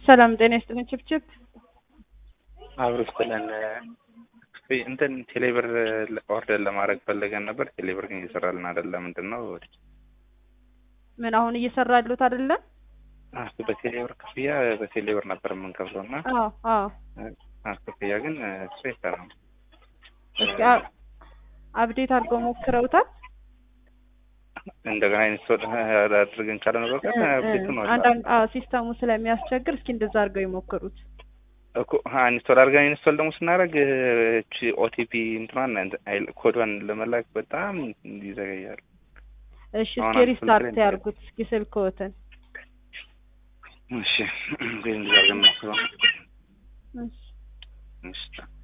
ሰላም ጤና ይስጥልን። ችብችብ አብሮ ስትለን እንትን ቴሌብር ኦርደር ለማድረግ ፈልገን ነበር። ቴሌብር ግን እየሰራልን አይደለም። ምንድን ነው ምን አሁን እየሰራ ያሉት አይደለም? አስ በቴሌብር ክፍያ በቴሌብር ነበር የምንከፍለው እና አዎ አዎ። አስ ክፍያ ግን እሱ አይሰራም። እስኪ አ- አፕዴት አድርገው ሞክረውታል? እንደገና ኢንስቶል አድርገን ካለ በቀር አፕዴት ነው አንዳንድ አዎ፣ ሲስተሙ ስለሚያስቸግር እስኪ እንደዛ አድርገው ይሞክሩት። እኮ ኢንስቶል አድርገን ኢንስቶል ደግሞ ስናደርግ እቺ ኦቲፒ እንትኗን አይል- ኮዷን ለመላክ በጣም ይዘገያል። እሺ አሁን እስኪ አንድ ሪስታርት ስልክ ላይ ያርጉት እስኪ ስልክዎትን። እሺ ግን እንደዛ አድርገን እናስበው። እሺ እሺ